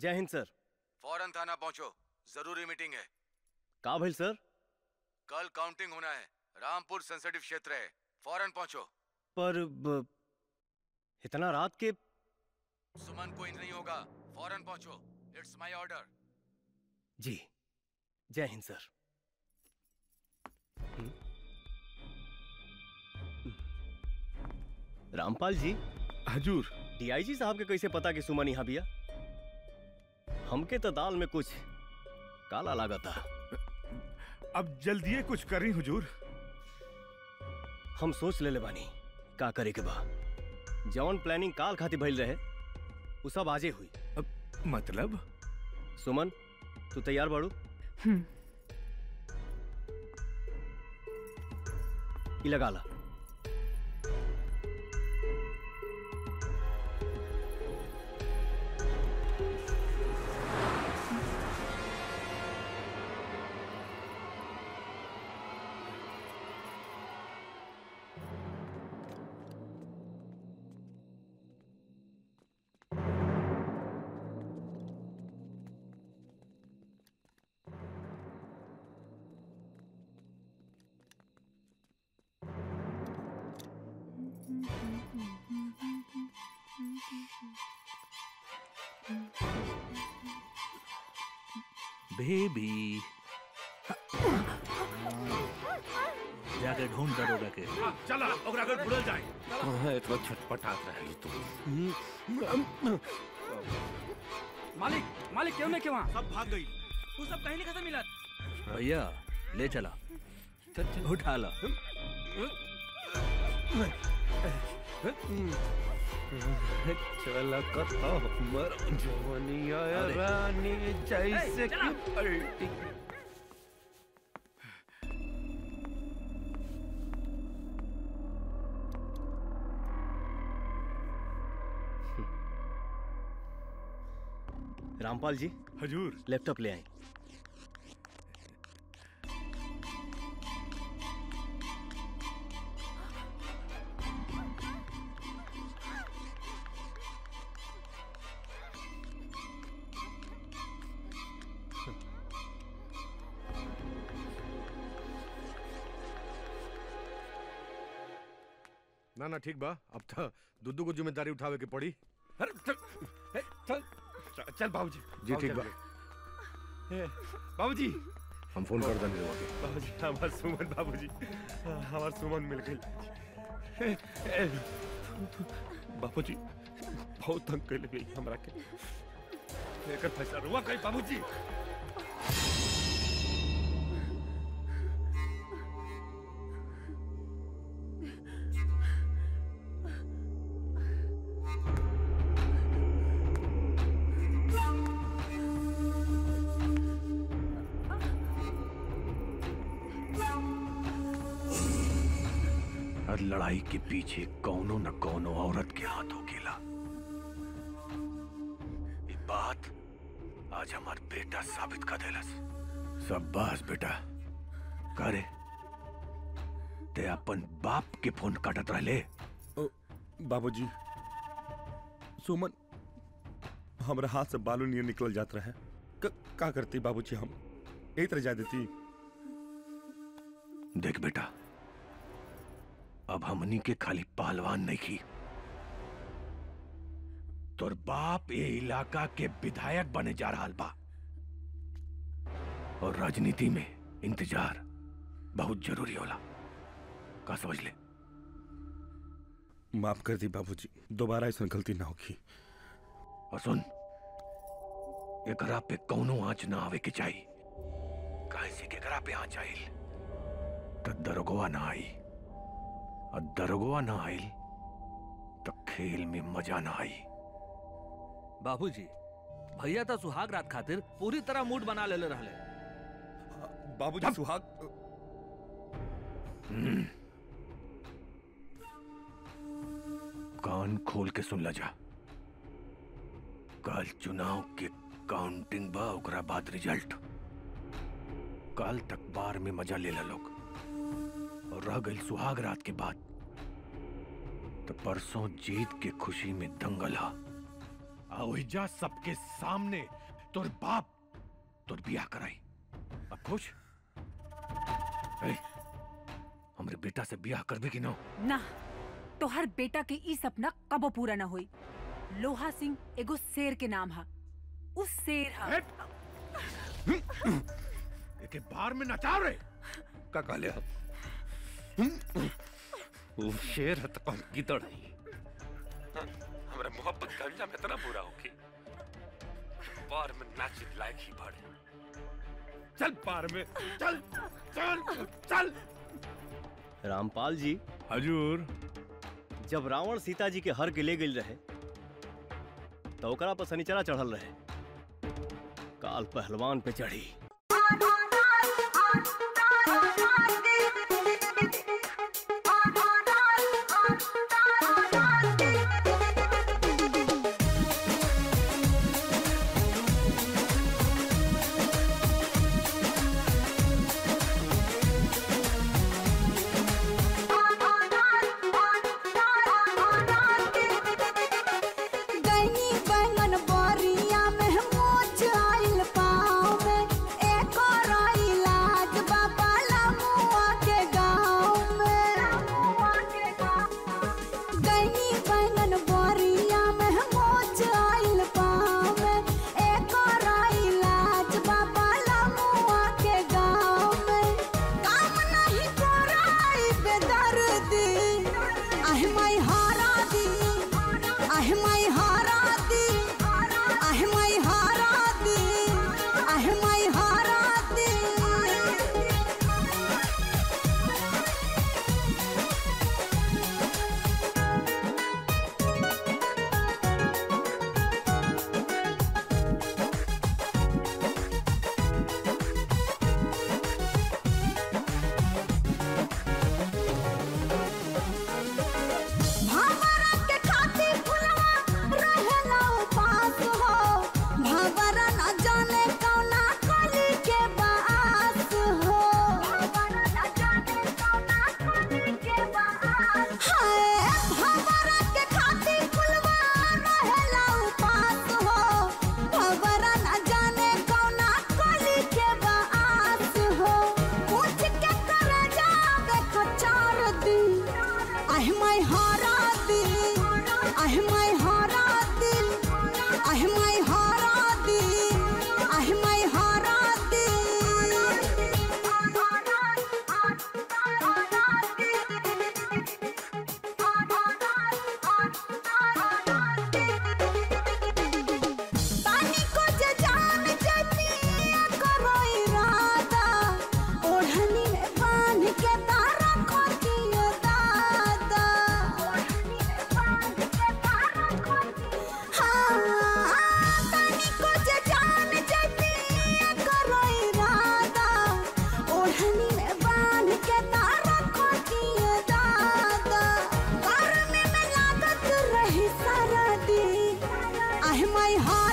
जय हिंद सर फौरन थाना पहुंचो जरूरी मीटिंग है का भइल सर कल काउंटिंग होना है रामपुर सेंसिटिव क्षेत्र है फौरन पहुंचो पर ब, इतना रात के सुमन कोई नहीं होगा फौरन पहुंचो इट्स माय ऑर्डर जी जय हिंद सर हम्म। हम्म। रामपाल जी हजूर डीआईजी साहब के कैसे पता कि सुमन यहाँ बिया हमके तो दाल में कुछ काला लगा था अब जल्दिए कुछ करी हुजूर हम सोच ले बानी का करे के बा जौन प्लानिंग काल खातिर भइल रहे उ सब आजे हुई अब मतलब सुमन तू तैयार बाड़ू ई लगा ला बेबी जाके ढूंढ दरोगा के चला ओकरा अगर भूल जाए कहाँ इतना छटपटात रही तुम मालिक मालिक क्यों नहीं के वहाँ सब भाग गई वो सब कहीं नहीं खत्म मिलत भैया ले चला उठा ला चला कथा हमर जवनिया अरे। रानी जैसे ए, चला। कि पलटी रामपाल जी हजूर लैपटॉप ले आए ना ना ठीक बा अब तो दुद्दू को जिम्मेदारी उठावे के पड़ी अरे चल ए, चल चल- चल बाबूजी जी ठीक बा ए, बाबूजी हम फोन कर देंगे वहाँ के। बाबूजी हमार सुमन बाबूजी हमार सुमन मिल गई ए, ए, बाबूजी बहुत तंग कर गई हमरा के एकर फैसला रुआ कहीं बाबूजी हर लड़ाई के पीछे कौनो न कौनो औरत के हाथ होकेला ये बात आज हमार बेटा साबित कर देलस सब बस बेटा करे ते अपन बाप के फोन काटत रहले बाबूजी सुमन हमरा हाथ से बालू नियर निकल जात रहे क- का करती बाबूजी हम यही तरह जा देती देख बेटा अब हमनी के खाली पहलवान नहीं की तोर बाप ये इलाका के विधायक बने जा रहा बा और राजनीति में इंतजार बहुत जरूरी होला का समझ ले माफ कर दी बाबूजी दोबारा ऐसा गलती ना होगी और सुन एकरा पे कौनो आंच ना आवे के चाहिए काहे से के एकरा पे आंच आइल तो दरगोआ ना आई और दरगोआ ना आइल तो खेल में मजा ना आई बाबूजी भैया तो सुहाग रात खातिर पूरी तरह मूड बना लेले रहले बाबूजी सुहाग हम्म। कान खोल के सुन ला जा कल चुनाव के काउंटिंग बा ओकरा बाद रिजल्ट कल तक बार में मजा ले ला लोग और रह गई सुहाग रात के बाद तो परसों जीत के खुशी में दंगल हा आ ओहिजा सबके सामने तोर बाप तोर बियाह कराई अब खुश ए, हमरे बेटा से बियाह करबे कि ना ना तोहर बेटा के ई सपना कबो पूरा ना होई लोहा सिंह एगो शेर के नाम हा उस शेर हा एके बार में नचाव रे का कहले आप वो शेर है तो कौन गिदड़ है हमरा मोहब्बत का अंजाम इतना बुरा हो कि बार में नाच लायक ही बढ़े चल पार में चल चल चल रामपाल जी हजूर जब रावण सीता जी के हर के ले गई रहे तो ओकरा पर शनिचरा चढ़ल रहे काल पहलवान पे चढ़ी गैनी बैंगन बोरिया में मोच आइल पाँव में एक और इलाज बाबा लमुआ के गाँव में गैनी बैंगन बोरिया में मोच आइल पाँव में एक और इलाज बाबा लमुआ के गाँव में काम नहीं कराई बेदर्दी आह माई हारा दी आह माई हारा दी आह माई हारा दी आह माई हारा दी भावरा के खातिर फुलवा रहेला उपास हो भावरा न जाने कौना कली के बास हो भावरा न जाने कौना कली के बास हाय भावरा के खातिर फुलवा रहेला उपास हो भावरा न जाने कौना कली के बास हो पूछ के करे जावे कचार दी आह माय हारा दिल आह माय हारा दिल आह माय हारा दिल आह माय हारा तानी को जे जान जती करो इरादा ओढ़नी में बांध के तारा को दियो दादा ओढ़नी में बांध के तारा को हाँ तानी को जे जान जती करो इरादा ओढ़नी में बांध के तारा को दियो दादा घर में लागत रही सारा दिन आह माय हार